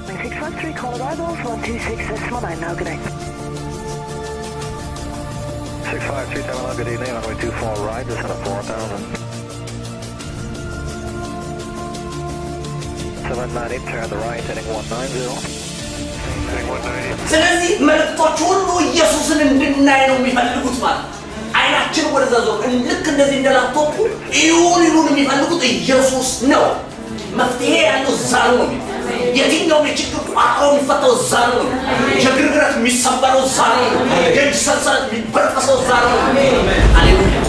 653, call arrivals, 126, now, good day. 653, Terminal, good evening, runway 24 right, descend at 4000. 798, turn the right, heading 190. Heading 190. ስለዚህ መልእክቶች ሁሉ ኢየሱስን እንድናይ ነው የሚፈልጉት ማለት አይናችን ወደዛ ዞር ልክ እንደዚህ እንደ ላፕቶፑ ይሁን ይሁን የሚፈልጉት ኢየሱስ ነው መፍትሄ ያለው እዛ ነው የትኛውም የችግር ቋጠሮ የሚፈታው እዛ ነው የግርግረት የሚሰበረው እዛ ነው የእጅ ሰንሰለት የሚበጠሰው እዛ ነው አሌሉያ